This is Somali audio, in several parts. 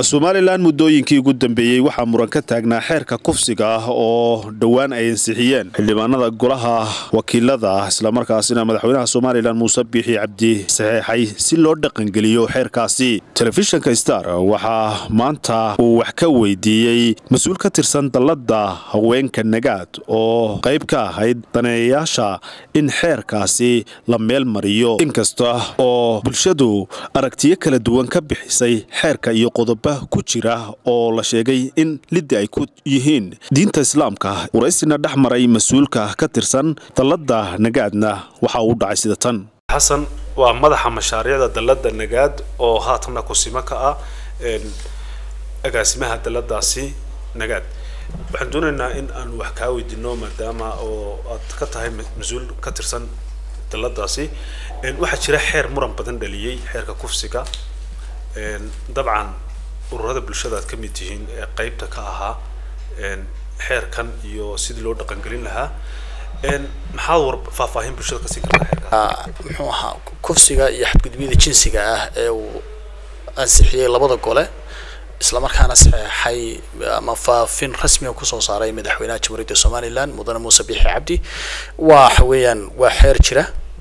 somalilan muddooyinkii ugu dambeeyey waxaa muran ka taagnaa xeerka kufsiga ah oo dhowaan ay ansixiyeen xildhibaanada golaha wakiilada ah islamarkaasina madaxweynaha somalilan muuse biixi cabdi saxeexay si loo dhaqangeliyo xeerkaasi telefishinka star waxaa maanta uu wax ka weydiiyey mas-uul ka tirsan dallada haweenka nagaad oo qayb ka ahayd daneeyayaasha in xeerkaasi la meel mariyo inkasta oo bulshadu aragtiyo kala duwan ka bixisay xeerka iyo qodoba ku jira oo la sheegay in liddi ay ku yihiin diinta islaamka waraysina dhex maray mas-uulka ka tirsan dallada nagaadna waxa uu dhacay sida tan xasan waa madaxa mashaariicda dallada nagaad oo haatanna kusimo ka ah agaasimaha dalladaasi nagaad waxaan doonaynaa in aan wax kaa weydiino maadaama oo aad ka tahay mas-uul ka tirsan dalladaasi waxaa jira xeer muran badan dhaliyey xeerka kufsiga dabcan ururada bulshada aad ka mid tihiin ee qeybta ka ahaa xeerkan iyo sidii loo dhaqangelin lahaa maxaad war faahfaahin bulshada kasii kartaa xeerkaas muxuu ahaa kufsiga iyo xadgudbiyada jinsiga ah ee uu ansixiyey labada gole islamarkaana saxeexay ama faafin rasmiga kusoo saaray madaxweynaha jamhuuriyadda somaliland mudane muuse biixi cabdi waxa weeyaan waa xeer jira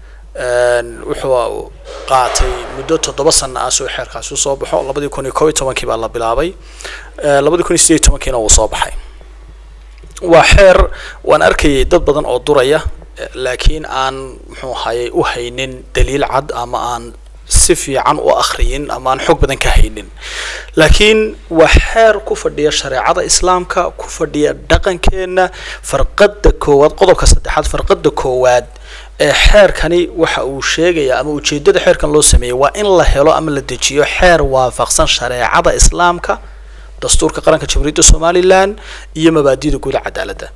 wuxuu qaatay muddo toddoba sana ah soo xeerkaasi usoo baxo labadii kun iyo kob iyo tobankii baa la bilaabay labadii kun iyo sideed iyo tobankiina wuu soo baxay waa xeer waan arkayay dad badan oo duraya laakiin aan muxuu ahaaye u haynin daliil cad ama aan si fiican u akriyin ama aan xoog badan ka haynin laakiin waa xeer ku fadhiya shareecada islaamka ku fadhiya dhaqankeena farqada koowaad qodobka saddexaad farqada koowaad ee xeerkani waxa uu sheegaya ama ujeedada xeerkan loo sameeyey waa in la helo ama la dejiyo xeer waafaqsan shareecada islaamka dastuurka qaranka jamhuuriyadda somalilan iyo mabaadida guud cadaaladda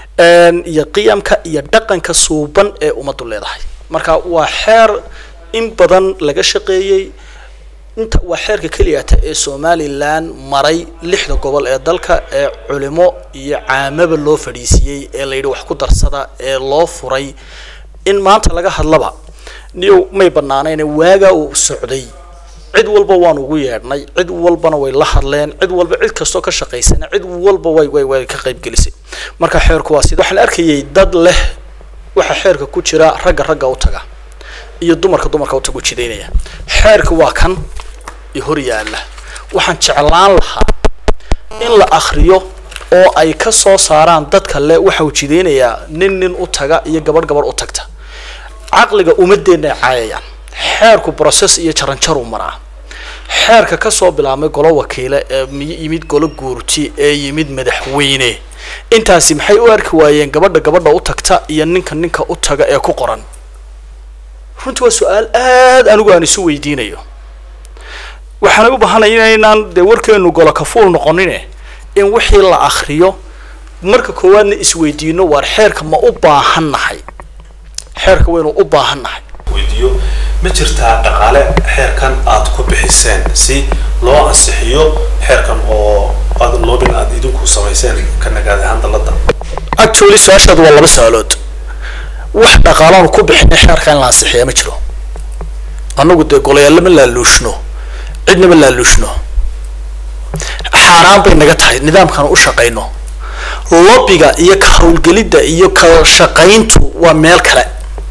iyo qiyamka iyo dhaqanka suuban ee ummaddu leedahay marka waa xeer in badan laga shaqeeyey inta waa xeerka keliyata ee somalilan maray lixda gobol ee dalka ee culimo iyo caamaba loo fadhiisiiyey ee layidhi wax ku darsada ee loo furay in maanta laga hadlaba niyow may banaanayne waagaa uu socday cid walba waan ugu yeedhnay cid walbana way la hadleen cid walba cid kastoo ka shaqaysana cid walba way way way ka qaybgelisay marka xeerku waa sida waxaan arkayay dad leh waxa xeerka ku jira ragga ragga u taga iyo dumarka dumarka u tagu jidaynaya xeerka waa kan iyo hor yaalla waxaan jeclaan lahaa in la akriyo oo ay ka soo saaraan dadka le waxa uu jidaynayaa nin nin u taga iyo gabadh gabadh u tagta caqliga umadeenna ay caayayaan xeerku process iyo jaranjaruu maraa xeerka kasoo bilaabmay golo wakiile ee yimid golo guurti ee yimid madaxweyne intaasi maxay u arki waayeen gabadha gabadha u tagta iyo ninka ninka u taga ee ku qoran runtii waa su-aal aad anigu aan isu weydiinayo waxaana u baahanaya inaynaan dee warkeenu golo kafuul noqonine in wixii la akriyo marka koowaadna isweydiino waar xeerka ma u baahan nahay xeerka waynu u baahan nahay weydiiyo ma jirtaa dhaqaale xeerkan aad ku bixiseen si loo ansixiyo xeerkan oo aad loobin aad idinku samayseen ka nagaad ahaan dallada actually su-aashaadu waa laba su-aalood wax dhaqaalaanu ku bixinay xeerka in la ansixiya ma jiro annagu dee golayaal lama laaluushno cidnama laaluushno xaaraan bay naga tahay nidaamkaan u shaqayno lobbiga iyo ka hawlgelidda iyo ka shaqayntu waa meel kale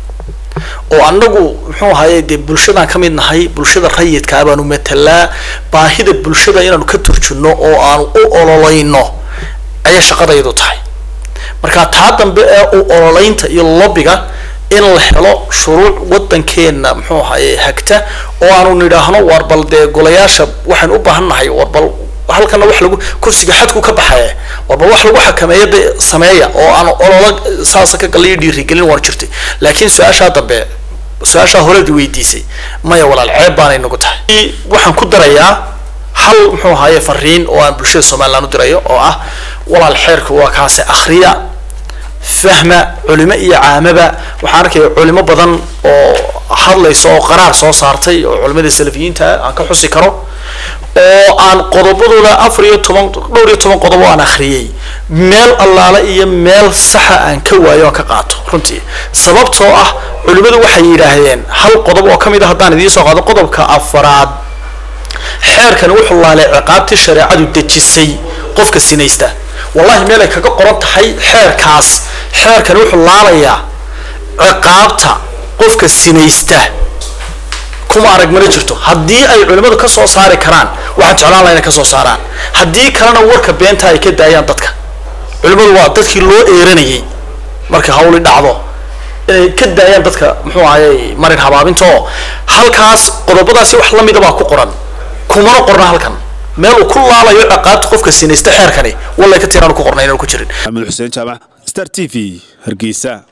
oo annagu muxuu ahaye dee bulshadaan ka mid nahay bulshada rayidkaa baanu matalaa baahida bulshada inaanu ka turjunno oo aanu u ololayno ayay shaqadaydu tahay marka taa dambe ee u ololeynta iyo lobbiga in la helo shuruuc wadankeena muxuu ahaye hagta oo aanu nidhaahno war bal dee golayaasha waxaynu u baahan nahay war bal halkana wax lagu kursiga xadku ka baxaya war bal wax lagu xakameeya de sameeya oo aan ololo saasa ka galiyo dhiirigelin waan jirtay laakiin su-aashaa dambe su-aashaa horeed weydiisay maya walaal ceeb baanay nagu tahay waxaan ku darayaa hal muxuu ahaye fariin oo aan bulshada somaliland u dirayo oo ah walaal xeerka waa kaase akhriya fahma culimo iyo caamaba waxaan arkaya culimo badan oo hadlaysa oo qaraar soo saartay oo culimada salafiyiinta aan ka xusi karo oo aan qodobadooda afar iyo toban dhowr iyo toban qodob oo aan akhriyey meel allaale iyo meel saxa aan ka waayo aan ka qaato runtii sababtoo ah culimadu waxay yidhaahdeen hal qodob oo kamid ah haddaan idiin soo qaado qodobka afaraad xeerkani wuxuu laalay ciqaabtii shareecadu dejisay qofka sinaysta wallahi meel ay kaga qoran tahay xeerkaas xeerkani wuxuu laalayaa ciqaabta qofka sinaysta kuma arag mana jirto haddii ay culimmadu ka soo saari karaan waxaan jeclaan laha inay ka soo saaraan haddii kalena warka beenta ay ka daayaan dadka culimmadu waa dadkii loo eeranayay marka hawli dhacdo inay ka daayaan dadka muxuu ahayey marin habaabinta oo halkaas qodobadaasi wax lamida baa ku qoran kumana qorna halkan meel uu ku laalayo ciqaabta qofka sinaysta xeerkani wallay ka tiraanu ku qorna inaan ku jirin maxamed xuseen jaamac star t v hargeysa